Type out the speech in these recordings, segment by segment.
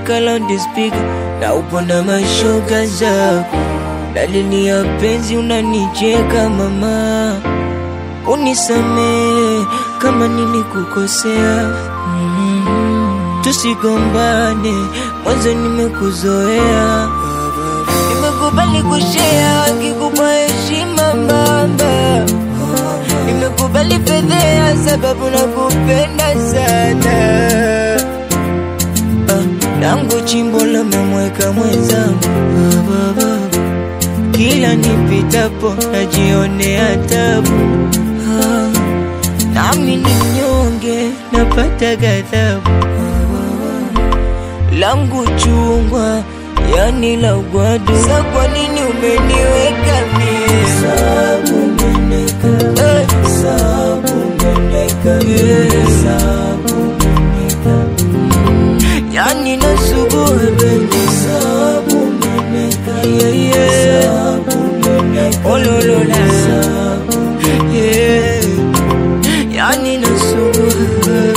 unasikika loudspeaker na uponda mashoga zako, dalili ya penzi unanicheka mama, unisamehe kama nilikukosea. Mm, tusigombane, mwanzo nimekuzoea, nimekubali kushea wakikupa heshima mama, nimekubali fedhea sababu nakupenda sana Ah, langu chimbo lamemweka mwenzangu Ah, baba. kila nipitapo najionea tabu Ah, nami ni mnyonge napata ghadhabu Ah, langu chungwa yani la ugwadu sa kwa nini umeniweka mie sabu umeneka eh. sabu umeneka yeah. sabu umeneka yani nasubuhe bebi sabu umeneka yeah, yeah. sabu umeneka ololola sabu yeah. yani nasubuhe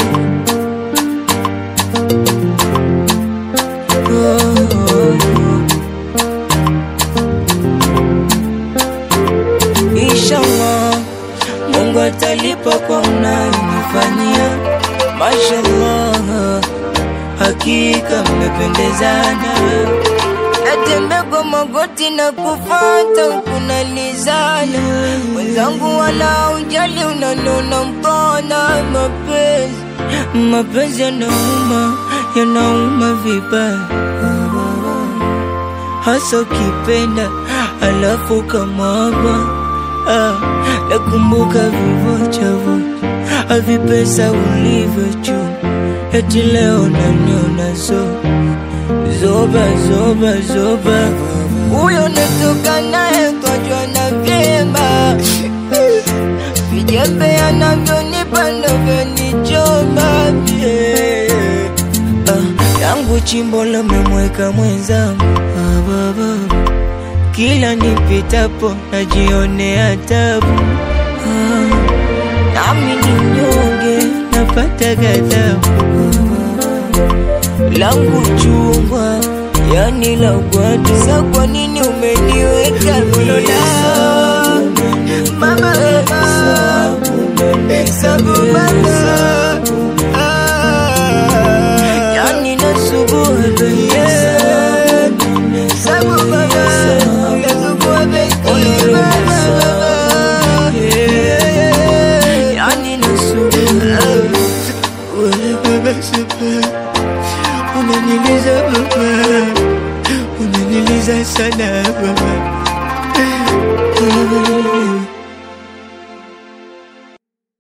Inshallah, Mungu atalipa kwa unayonifanyia. Mashallah, hakika mmependezana. Natembea kwa magoti na kufata kunalizana, mwenzangu wala ujali, unanona mpona mapenzi. Mapenzi yanauma, yanauma vibaya hasa ukipenda alafu kamwagwa. Ah, nakumbuka vivochavocha avipesa ulivyo juu, eti leo naniona zo zoba zoba zoba, huyo natoka naye kajwa na vyema vijembe anavyonipa navyonichoma yeah. Ah, yangu chimbo lamemweka mwenzangu ah, baba. Kila nipitapo najionea tabu ah, nami ni mnyonge napata ghadhabu ah, langu chungwa yani la ugwadu. Sa kwa nini umeniweka mlola mama sabu mama ah, yani nasubuhe baby sabu mama nasubuhe baby mama yani nasubuhe wala baba sabu unaniliza baba unaniliza sana baba